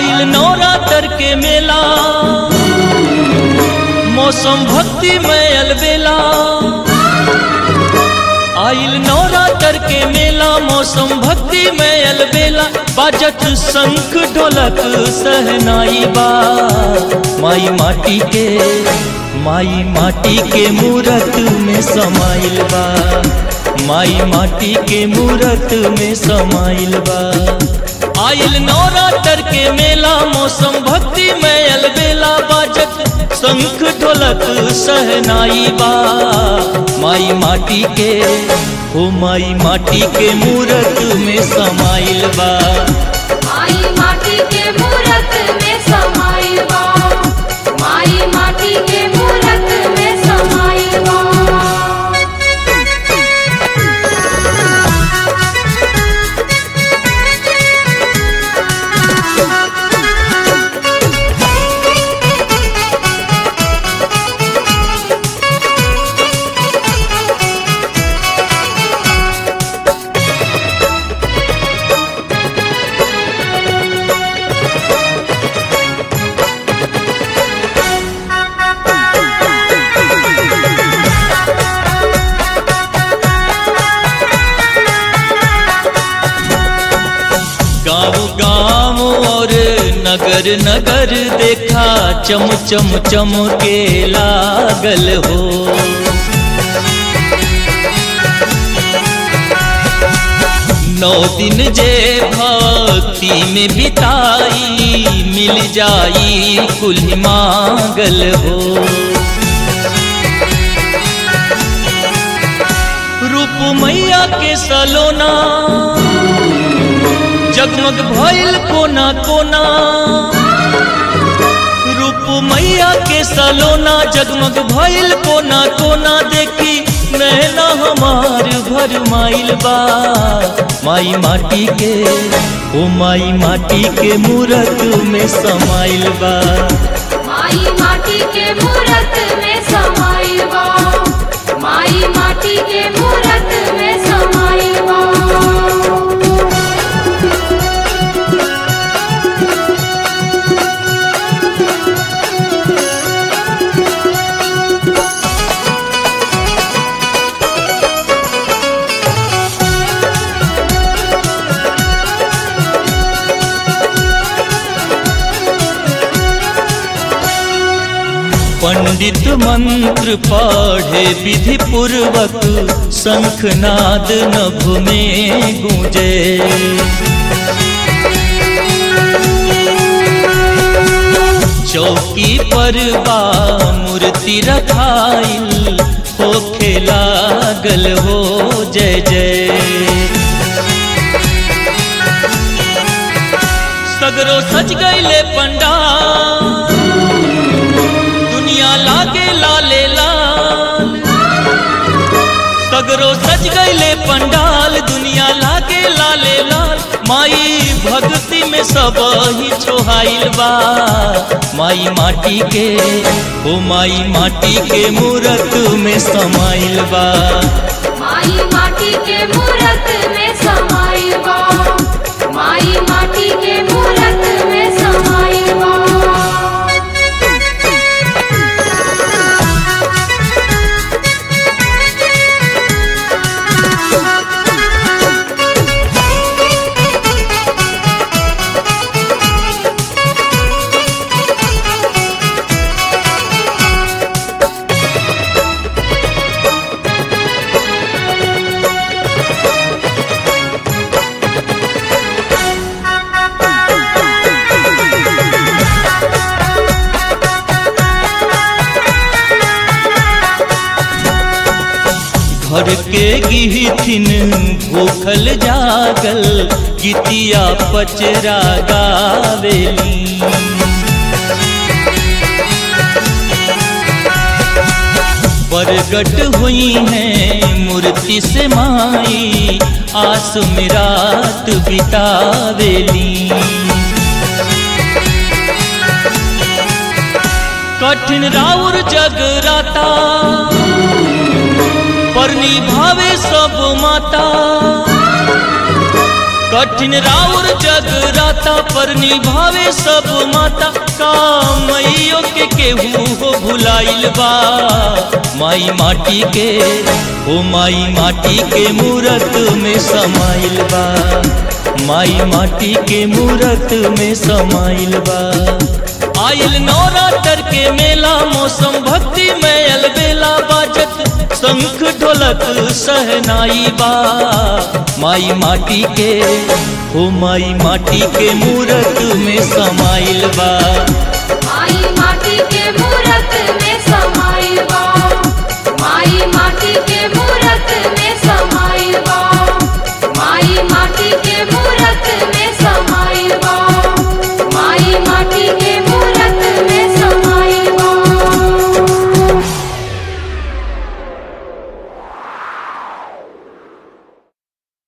आइल नवरात्र के मेला मौसम भक्ति में अलबेला आइल नवरात्र के मेला मौसम भक्ति में अलबेला बाजत शंख ढोलक सहनाई बा माई माटी के माई माटी के मूरत में समाइल बा माई माटी के मूरत में समाइल बा आइल नवरात्र के मेला मौसम भक्ति में अलबेला बाजत शंख ढोलक सहनाई बा माई माटी के हो माई माटी के मूरत में समाइल बा माई माटी के मूरत में समाइल बा माई माटी के मूरत में समाइल बा गाँव गाँव और नगर नगर देखा चम चम चम के लागल हो नौ दिन जे भक्ति में बिताई मिल जाई कुल मांगल हो रूप मैया के सलोना जगमग भइल कोना कोना रूप मैया के सलोना जगमग भइल कोना कोना देखी नैना हमार भर माइल बा माई माटी के ओ माई माटी के मूरत में समाइल बा माई माटी के मूरत में समाइल बा माई माटी के मूरत में समाइल बा पंडित मंत्र पढ़े विधि पूर्वक शंखनाद नभ में गूंजे चौकी पर बा मूर्ति रखाइल होखे लागल हो जय जय सगरो सज गईले पंडाल दुनिया लागे लाले लाल सगरो सज गईले पंडाल दुनिया लागे लाले लाल माई भक्ति में सब ही छोहाइल बा माई माटी के ओ माई माटी के मूरत में समाइल बा माई माटी के मूरत में समाइल बा माई माटी के मूरत में समाइल बा घर के गिथिन भूखल जागल गीतिया पचरा गावेली प्रगट हुई है मूर्ति से माई आस में रात बितावेली कठिन राउर जगराता पर निभावे सब माता कठिन राउर जगराता पर निभावे सब माता कामैयो के केहू हो भुलाइल बा माई माटी के ओ माई माटी के मूरत में समाइल बा माई माटी के मूरत में समाइल बा आइल नवरात्र के मेला मौसम भक्ति में अलबेला बाजत शंख ढोलक सहनाई बा माई माटी के हो माई माटी के मूरत में समाइल बा